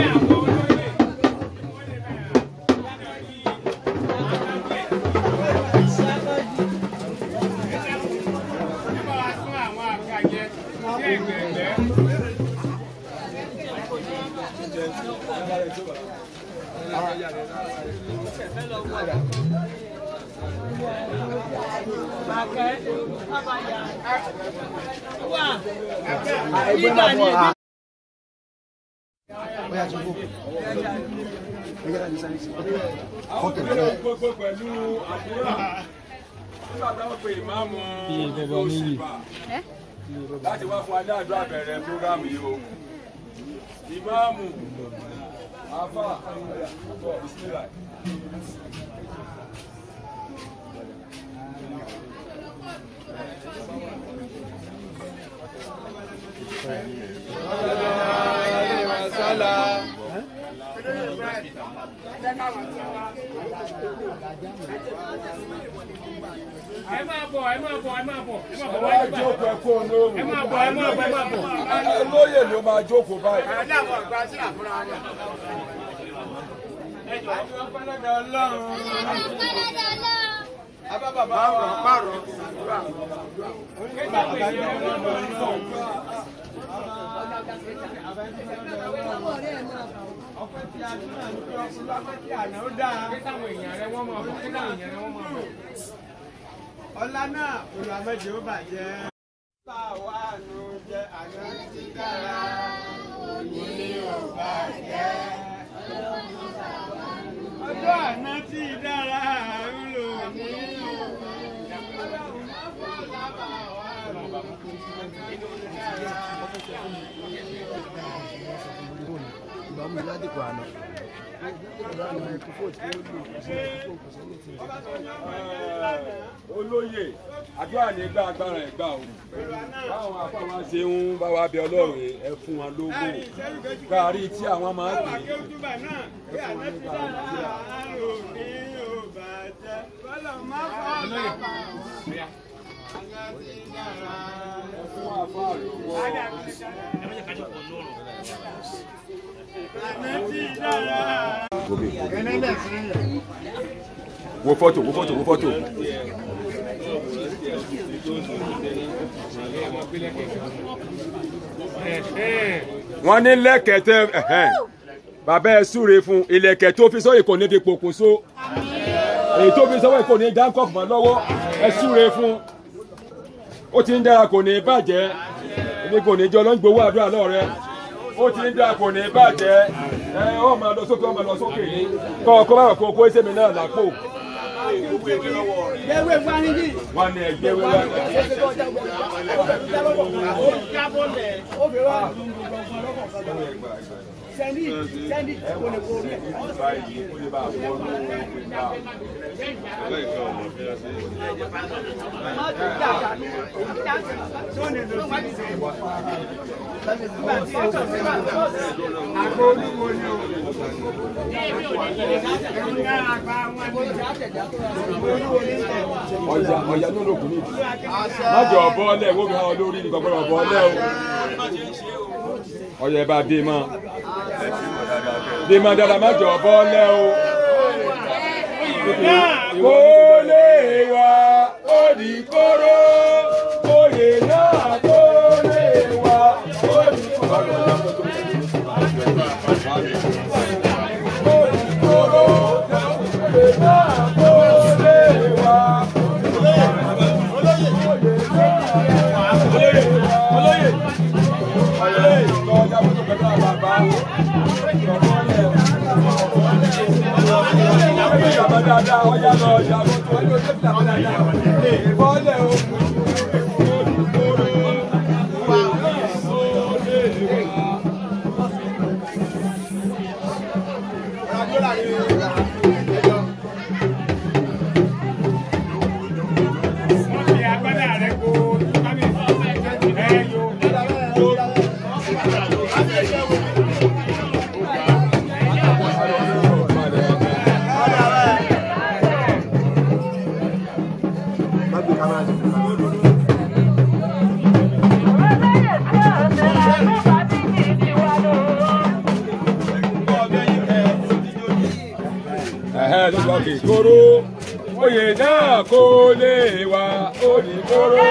gbogbo pẹ̀lú àdúrà nígbà táwọn pe ìmáàmù ìgbòsìbà láti wá fún adáàdúrà bẹ̀rẹ̀ prógámù yìí o ìmáàmù afa bisimilá. ẹ máa bọ̀ ẹ máa bọ̀ ẹ máa bọ̀ ẹ máa bọ̀ wá wájú báyìí. jókòó ẹ kó onóòrùn. ẹ máa bọ̀ ẹ máa bọ̀ ẹ máa bọ̀. olóyè ló máa jókòó báyìí. Táwọn èèyàn rẹ wọ́n máa bọ̀ kí táwọn èèyàn rẹ wọ́n máa bọ̀. ọlá náà olùwàmẹ́jì ó bàjẹ́. báwa ló jẹ àná ti dára òní ò bàjẹ́. ọjọ́ àná ti dára ń lò ní olóyè àdúrà ní gbà agbára ẹ̀ gbà o báwọn afáwọn ṣe ń bá wa bẹ ọlọ́run ẹ fún wọn lógo káàrí tí àwọn máa ń pè é Akẹ́wùjúbà náà pé àná ti dára òní ò bàjẹ́. Bọ́lá má fọ́ ọ̀gá bá àná ti dára. fún àfáà lówó Àná ti dára. wo fọ́tò wo fọ́tò wo fọ́tò. wọ́n ní lẹ́kẹ̀tẹ́ ẹ̀hẹ́n. bàbá ẹ súre fún ilẹ̀kẹ̀ tó fi sọ́yìn kò ní fi pokùnso èyí tó fi sọ́wọ́ kò ní dáńkọ̀ mọ́ lọ́wọ́ ẹ súre fún ó ti ń dára kò ní bàjẹ́ èmi kò ní jọ lọ́n gbowó àdúrà lọ́rẹ́ ó ti ń dára kò ní bàjẹ́ ẹ ó máa lọ sókè ó máa lọ sókè ní kọ́ ọkọ bá wà kó kó ẹsẹ̀ mi náà lápò Ewé fanigi. wọn ní ẹgbẹ́ wẹ́wẹ́ Sẹ́ndí sẹ́ndí kò lè kó rí ẹ̀. báyìí ó lè bá a bọ́ Àgbo olúwo ni o. ọjà ọjà ní olókùn ní ìdí májọ ọbọ ọlẹ wo mi hàn lórí nǹkan gbọ́dọ̀ ọbọ ọlẹ o ọyọ ẹ bá dé mọ dé mọ dáadáa májọ ọbọ ọlẹ o kó lè wá òdì kóró oyè náà kó lè wá òdì kóró. Òdì kóró oyè náà kó lè wá. Wọ́n fi agbádá rẹ̀ kó kábíyèsí. Ẹ yo. Má gbé kámẹ́rà sí fún mi. ẹ̀hẹ́ tó sọ kì í kóró oyè náà kó lè wá ó ní kóró.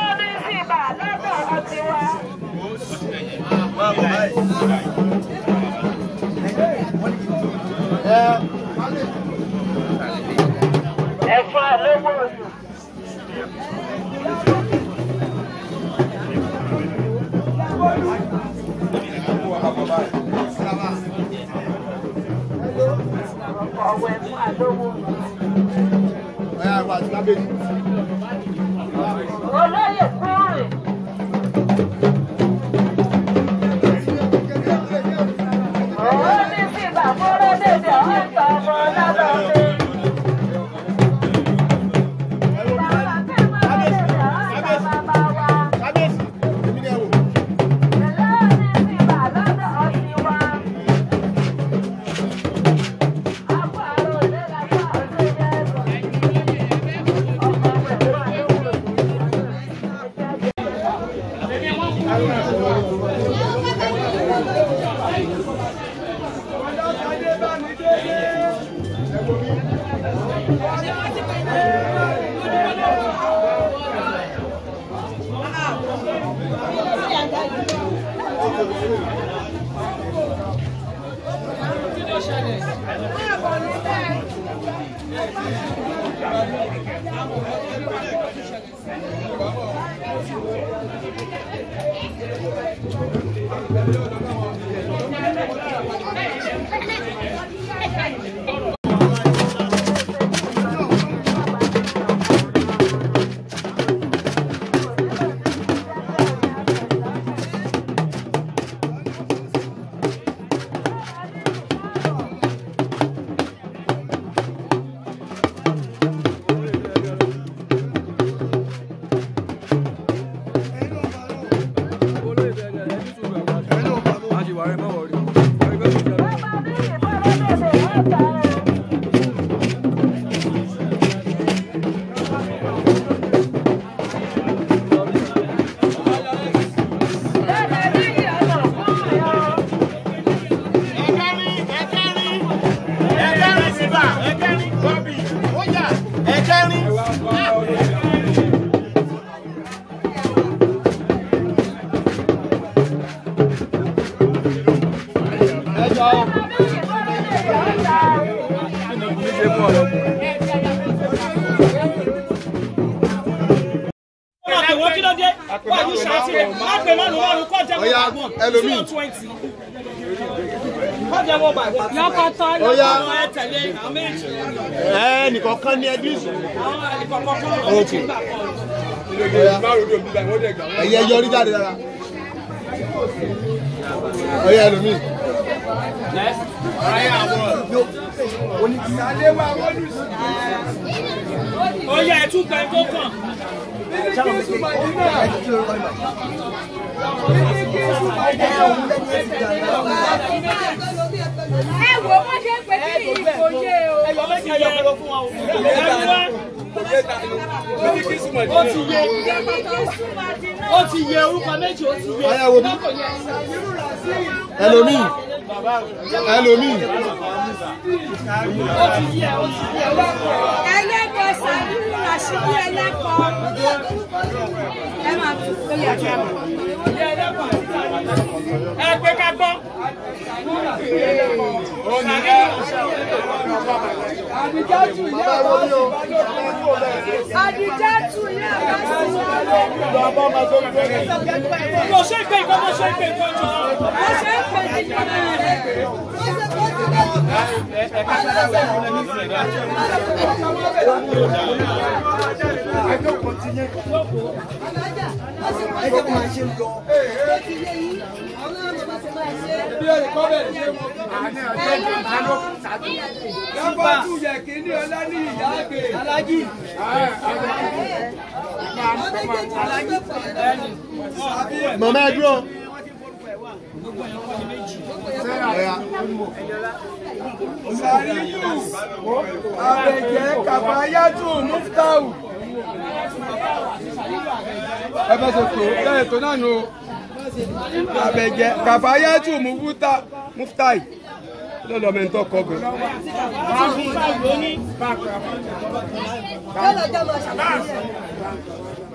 Ẹ̀fọn lówó oṣù. Ọ̀wọ̀ ẹ̀fọn àlówó. Olóyè kúrè. Òun ní sí bàbúrò dèdè ọ̀tọ̀ ọmọ lábàbí. Bàbá kẹ́mọ́ dèdè ọ̀tọ̀ bàbá wa. wọ́n kí ló dé wà ní ṣáàtì rẹ̀ má pè má lù wọ́n lù kọ́ jẹ́ wọ́n Ọya, bá wọ́n ẹlòmíì. zero twenty kọ́ jẹ́ wọ́n bá wọ́n. lọ́kọ̀tọ̀ Ọya. lọ́kọ̀tọ̀ ẹ tẹ̀lé àwọn méjì ẹ nìkan kan ní ẹbí ìsìn àwọn ìkọ̀kọ̀ kọ́ ọ̀rọ̀ ti gbà kọ́. ẹyẹ yọrí jáde dára ọyẹ ẹlòmíì ó yẹ ẹ tún gbẹ tó kàn. ẹ wo bó ṣe ń pè sí ìfòye o. ẹyọ méjì ẹyọ kẹlẹ fún wa o. ẹyọ wá ó ti yé ó ti yé orúkọ méjì ó ti yé. ọyẹ wo bí ẹlòmíì ẹlòmíì ó ti yé ó ti yé. ẹlẹ́kọ̀ọ́ sàbíù ràṣídì ẹlẹ́kọ̀ọ́. ẹ máa tún lórí àti àmà. ẹ pé ká gbọ́. bàbá wo ni o àdìjẹ́ tù ní àbá mo ṣe ń pè nǹkan mo ṣe ń pè nǹkan jọ. bó ṣe ń pè sí ìjọba Dábàtú yẹ kí ní ọlá ní ìyá àgbè. Alájì. màmá ẹ dúró ọyà Sàríyù. Àbẹ̀jẹ́ Kàfáyátù Muftahu. Ẹ bá ṣe tó bẹ́ẹ̀ tó náà nù. o. Àbẹ̀jẹ́ Kàfáyátù Mufta- Muftai. lọ́lọ́ mi ń tọ́ kọ́ gan. Yóò lọ jọ́ mọ ṣàlàyé ẹ̀.